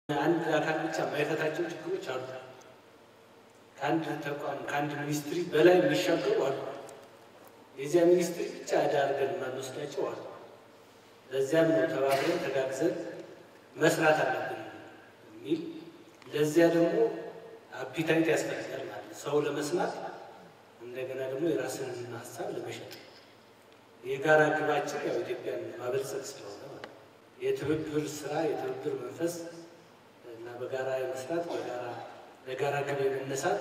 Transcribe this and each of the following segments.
አንድ አካል ብቻ የማይፈታቸው ችግሮች አሉ። ከአንድ ተቋም ከአንድ ሚኒስትሪ በላይ የሚሻገሩ አሉ። የዚያ ሚኒስትሪ ብቻ ዕዳ አድርገን የማንወስዳቸው አሉ። ለዚያም ነው ተባብረን ተጋግዘን መስራት አለብን የሚል ለዚያ ደግሞ አፒታይት ያስፈልጋል ማለት ነው። ሰው ለመስማት እንደገና ደግሞ የራስን ሀሳብ ለመሸጥ የጋራ ግባችን ያው ኢትዮጵያን ማበልጸግ ስለሆነ ማለት ነው። የትብብር ስራ የትብብር መንፈስ እና በጋራ የመስራት በጋራ ለጋራ ግብ የመነሳት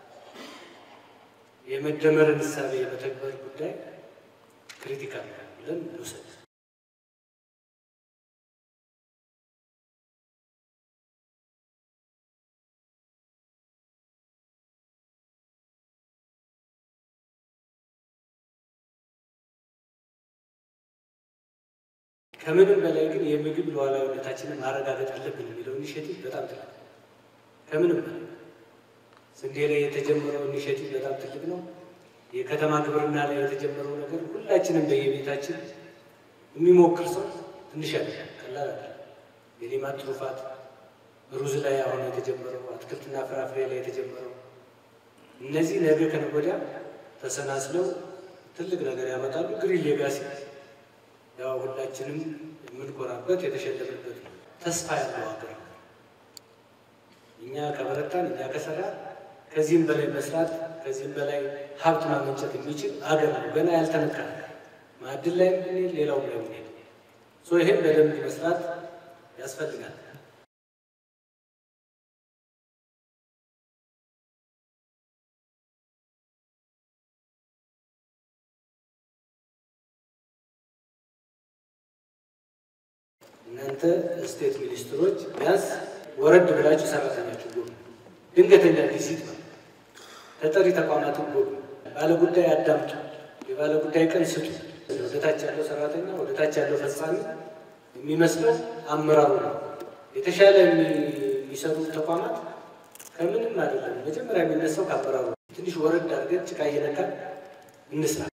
የመደመርን እሳቤ የመተግበር ጉዳይ ክሪቲካል ነው ብለን እንውሰድ። ከምንም በላይ ግን የምግብ ሉዓላዊነታችንን ማረጋገጥ አለብን የሚለው ኢኒሼቲቭ በጣም ትልቅ ነው። ከምንም በላይ ስንዴ ላይ የተጀመረው ኢኒሼቲቭ በጣም ትልቅ ነው። የከተማ ግብርና ላይ የተጀመረው ነገር ሁላችንም በየቤታችን የሚሞክር ሰው ትንሽ ያለ ቀላል አለ። የሌማት ትሩፋት ሩዝ ላይ አሁን የተጀመረው አትክልትና ፍራፍሬ ላይ የተጀመረው እነዚህ ነገ ከነገ ወዲያ ተሰናስለው ትልቅ ነገር ያመጣሉ። ግሪን ሌጋሲ ያው ሁላችንም የምንኮራበት የተሸለምበት ነው። ተስፋ ያለው ሀገር ነው። እኛ ከበረታን እኛ ከሰራ ከዚህም በላይ መስራት ከዚህም በላይ ሀብት ማመንጨት የሚችል ሀገር ነው። ገና ያልተነካ ማዕድን ላይ ብንሄድ ሌላው ላይ ብንሄድ ይህም በደንብ መስራት ያስፈልጋል። እናንተ ስቴት ሚኒስትሮች ቢያንስ ወረድ ብላችሁ ሰራተኛችሁ ጎብኙ። ድንገተኛ ቪዚት ነው። ተጠሪ ተቋማትን ጎብኙ። ባለጉዳይ አዳምጡ። የባለጉዳይ ቀን ስጡ። ወደታች ያለው ሰራተኛ ወደታች ያለው ፈጻሚ የሚመስለው አመራሩ ነው። የተሻለ የሚሰሩ ተቋማት ከምንም አይደለም። መጀመሪያ የሚነሳው ከአመራሩ ነው። ትንሽ ወረድ አድርገን ጭቃ እየነካን እንስራ።